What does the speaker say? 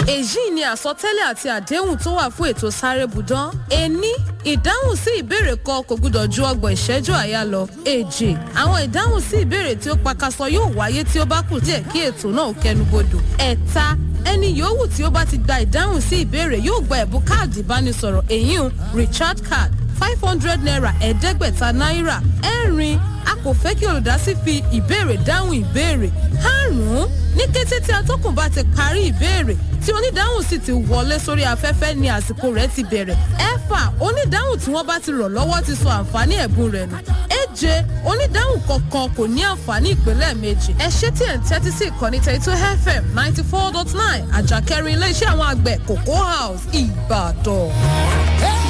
èyí ni àsọtẹ́lẹ̀ àti àdéhùn tó wà fún ètò sáré budan ení ìdáhùn sí ìbéèrè kan kò gbúdọ̀ ju ọgbọ̀n ìṣẹ́jú àyà lọ èjì àwọn ìdáhùn sí ìbéèrè tí ó pakasọ yóò wáyé tí ó bá kù díẹ̀ kí ètò náà kẹnubodò ẹ̀ta ẹni yòówù tí ó bá ti gba ìdáhùn sí ìbéèrè yóò gba ẹ̀bùn káàdì ìbánisọ̀rọ̀ èyí richard card five hundred naira ẹ̀ẹ́dẹ́gbẹ̀ta náírà ẹ̀rin a kò fẹ́ kí olùdásí fi ìbéèrè dáhùn ìbéèrè karùn-ún ní kété tí atọ́kùn bá ti parí ìbéèrè tí onídáhùn sì ti wọlé sórí afẹ́fẹ́ ni àsìkò rẹ̀ ti bẹ̀rẹ̀ ẹ̀fà onídáhùn tí wọ́n bá ti rọ̀ lọ́wọ́ ti sọ àǹfààní ẹ̀bùn rẹ̀ nù èje onídáhùn kọ̀ọ̀kan kò ní àǹfààní ìpínlẹ̀ méjì ẹ ṣé tí ẹ̀ ń tẹ́tí sí ìkànnì tẹ̀tọ́ fm ninety four dot nine àjàkẹ́rin iléeṣẹ́ àwọn àgbẹ̀ cocoa house ìbàdàn.